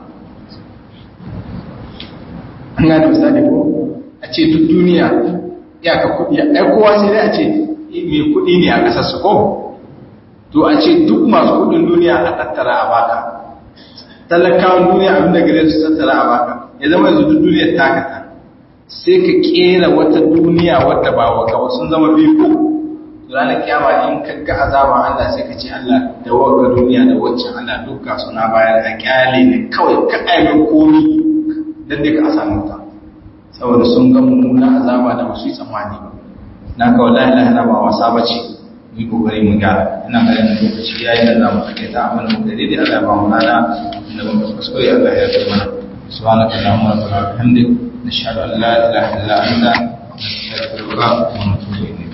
an gane misali ko a ce duk duniya iyaka kuɗi ai kowa sai dai a ce mai kuɗi ne a ƙasar su ko to a ce duk masu kuɗin duniya a tattara a baka talakawan duniya abin da gare su tattara a baka ya zama yanzu duk duniyar takata sai ka kera wata duniya wadda ba wa kawai sun zama biyu ko ranar kiyama in ka ga azaban Allah sai ka ce Allah da wagga duniya da waccan Allah duka suna bayar a kyale ne kawai ka aimin komi dan dai ka samu ta saboda sun ga mummunan azaba da wasu tsammani ba na ga wallahi la ilaha ba wasa bace mu kokari mu ga ina ga yana lokaci yayi da zamu kake ta amma mu da dai Allah ba mu nada inda mun kuskure Allah ya yi mana subhanaka allahumma wa bihamdika nashhadu an la ilaha illa anta nastaghfiruka wa natubu ilayk